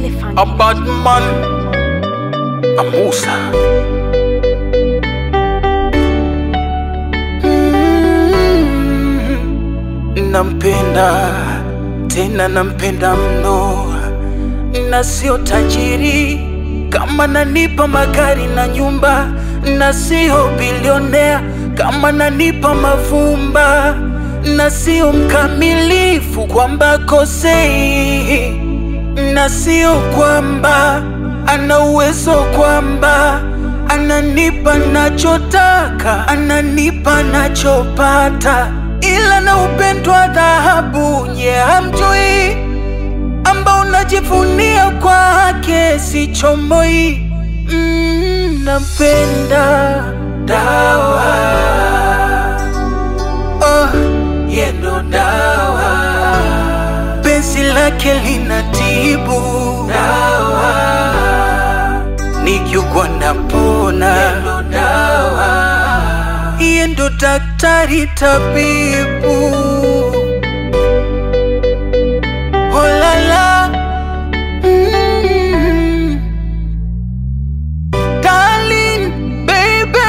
Elephant. A bad man, a Musa. Mm, Nampenda tena, nampenda mno, na sio tajiri kama nanipa magari na nyumba, na sio bilionea kama nanipa mavumba, na sio mkamilifu kwamba kosei na sio kwamba ana uwezo kwamba ananipa nachotaka, ananipa nachopata, ila na upendo wa dhahabu nye hamjui, ambao unajivunia kwake sichomoi. Mm, napenda dawa oh, yendo dawa penzi lake linatibu dawa, nikiugua napona yendo dawa, iye ndo daktari tabibu. Olala mm, darling baby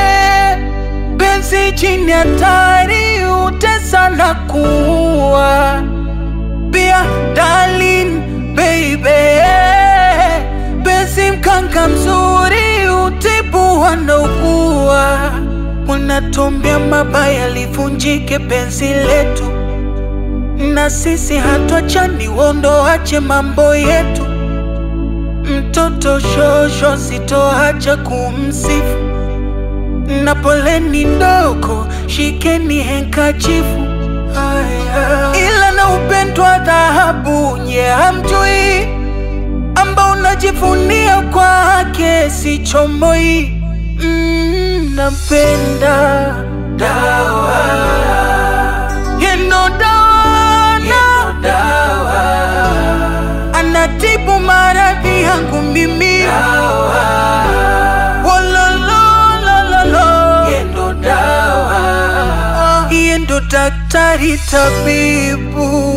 penzi chini hatari utesa na kuwa pia darling baby penzi mkanga mzuri utibu wanaugua unatombea mabaya livunjike penzi letu na sisi hatuachani wondoache mambo yetu mtoto shosho sitoacha kumsifu na poleni ndogo shikeni henkachifu ila na upendo wa dhahabu nye hamjui ambao unajivunia kwake sichomoi mm, napenda dawa yendo dawa dawa anatibu maradhi yangu mimi Wolololololo. yendo dawa yendo daktari tabibu